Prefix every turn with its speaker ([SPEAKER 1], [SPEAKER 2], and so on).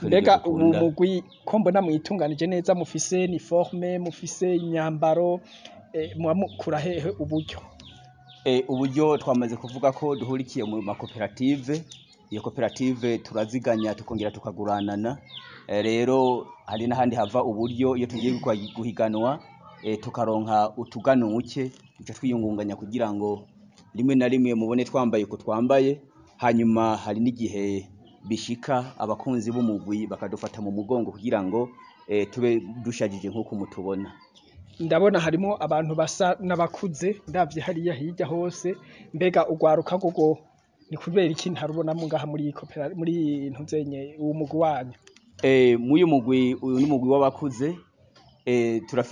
[SPEAKER 1] natwe
[SPEAKER 2] mbega
[SPEAKER 1] nivyo
[SPEAKER 2] ubu
[SPEAKER 1] dukunda.
[SPEAKER 2] mugwi ko mbona mwitunganije neza mufise uniforme mufise imyambaro eh, muba mukura hehe uburyo
[SPEAKER 1] Eh, uburyo twamaze kuvuga ko duhurikiye mu makoperative iyo koperative turaziganya tukongera tukaguranana Eh, rero hari n'ahandi hava uburyo iyo tugiye gukwa- guhiganwa eh, tukaronka utuganuke duca twiyungunganya kugira ngo rimwe na rimwe mubone twambaye uko twambaye hanyuma hari n'igihe bishika abakunzi b'umugwi bakadufata mu mugongo kugira ngo eh, tube dushajije nk'uko mutubona
[SPEAKER 2] ndabona harimo abantu basa n'abakuze ndavye hariya hirya hose mbega ugwaruka gogo ni kubera iki ntarubonamo ngaha muri iyi kopera muri iyi ntuzenye uwo mugwi wanyu
[SPEAKER 1] Eh, muyu mugwi uyu ni umugwi w'abakuze eh, turafise